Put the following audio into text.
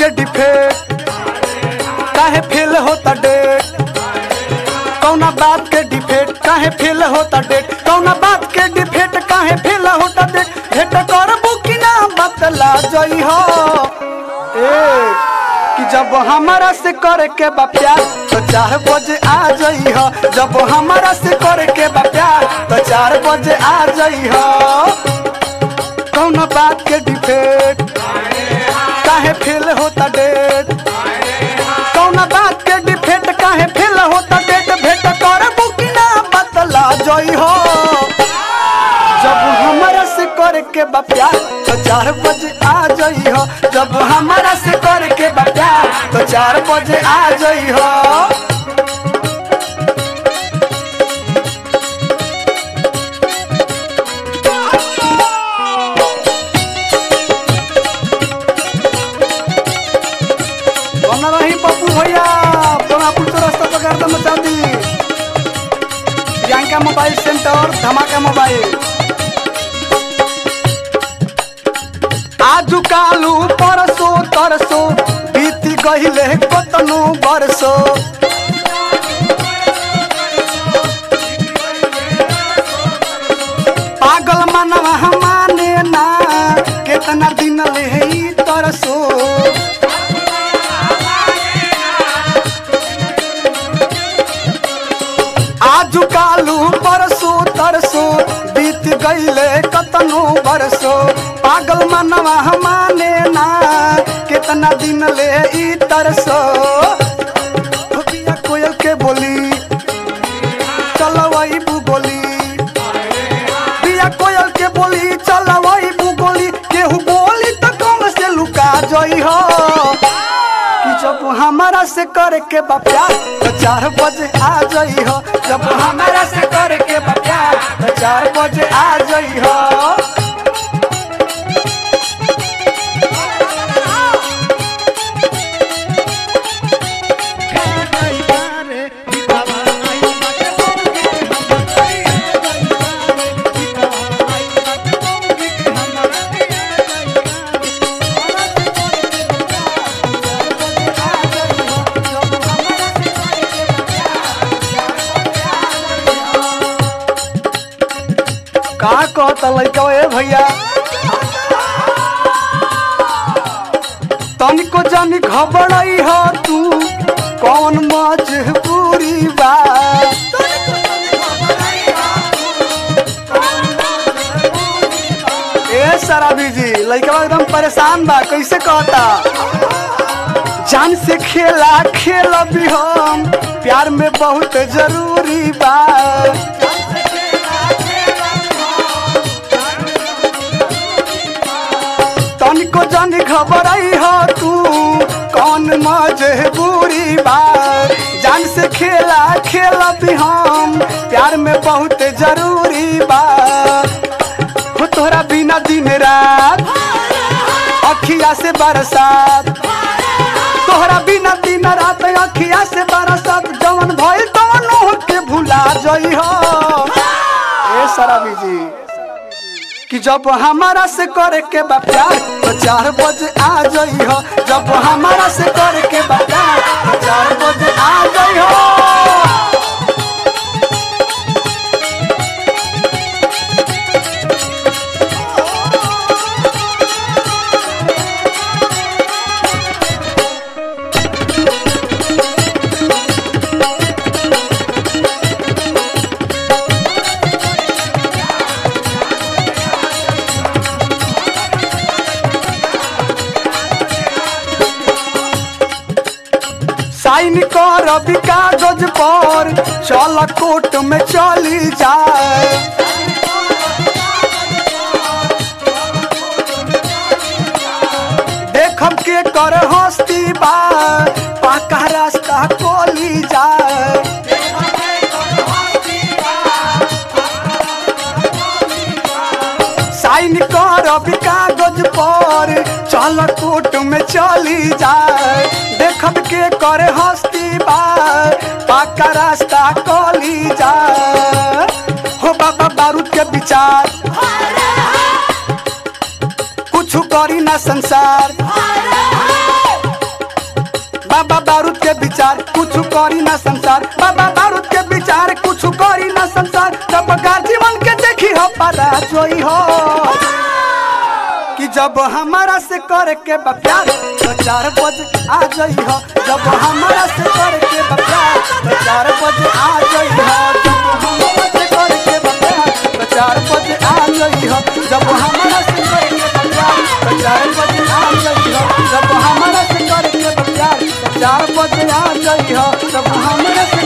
के डिफेक्ट काहे फेल होता डेट कौना बात के डिफेक्ट काहे फेल होता डेट कौना बात के डिफेक्ट काहे फेल होता डेट भेट करबू कि ना बतला जई हो ए कि जब हमारा से करे के बा प्यार तो चार बजे आ जई हो जब हमारा से करे के बा प्यार तो चार बजे आ जई हो कौना बात के डिफेक्ट काहे फेल होता डेट कौना बात के डिफेक्ट काहे फेल होता डेट भेट करबू कि ना बतला जई हो जब हमारा से करे के बा प्यार तो चार बजे आ जई हो जब हमारा से करे के बा प्यार तो चार बजे आ जई हो बना रही पप्पू भैया सोनापुर चौरास्ता पर गर्दन मचा दी प्रियंका मोबाइल सेंटर धमाका मोबाइल आजु कालू परसो तरसो बीती गहिले कतनु बरसो पागल मनवा माने ना केतना दिन ले ई तरसो आजु कालू परसो तरसो बीत गईले कतनो बरसो पागल मनवा माने ना कितना दिन ले ई तरसो हो पिया कोयल के बोली चलवई बोली पिया कोयल के बोली चलवई बोली केहू बोली तो कम से लुका जई हो कि जब हमारा से करे के बा प्यार तो चार बजे आ जई हो जब हमारा से करे के बा प्यार तो चार बजे आ जई हो का कहता लड़का ए भैया तनिको जानी घबराई हो तू कौन मजबूरी बा ए शराबी जी लड़का एकदम परेशान बा कैसे कहता जान से खेला खेल भी हम प्यार में बहुत जरूरी बा तनिको जानी खबर आई हो तू कौन मजबूरी बा जान से खेला खेला भी हम प्यार में बहुत जरूरी बा हो तोहरा बिना दिन रात अखिया से बरसात तोहरा बिना दिन रात अखिया से बरसात जवन भइल तवन के भुला जई हो ए शराबी जी कि जब हमारा से करे के बा प्यार तो चार बजे आ जई हो जब हमारा से करे के बा प्यार तो चार बजे आ जई हो साइन कर अभी कागज पर चल कोर्ट में चली जाए देखब के कर हस्ती बा पाका रास्ता कोली जाए साइन कर अभी कागज पर चल कोर्ट में चली जाए देखब के करे हस्ती बा पाका रास्ता कोली जाए हो बाबा बारूद के विचार कुछ करी ना संसार बाबा बारूद के विचार कुछ करी ना संसार बाबा बारूद के विचार कुछ करी ना संसार जब का जीवन के देखी हो पारा जोई हो कि जब हमारा से करे के बा प्यार तो चार बजे आ जाई हो जब हमारा से करे के बा प्यार तो चार बजे आ जाई हो जब हमारा से करे के बा प्यार तो चार बजे आ जाई हो जब हमारा से करे के बा प्यार तो चार बजे आ जाई हो जब हमारा से करे के बा प्यार तो चार बजे आ जाई हो जब हमारा से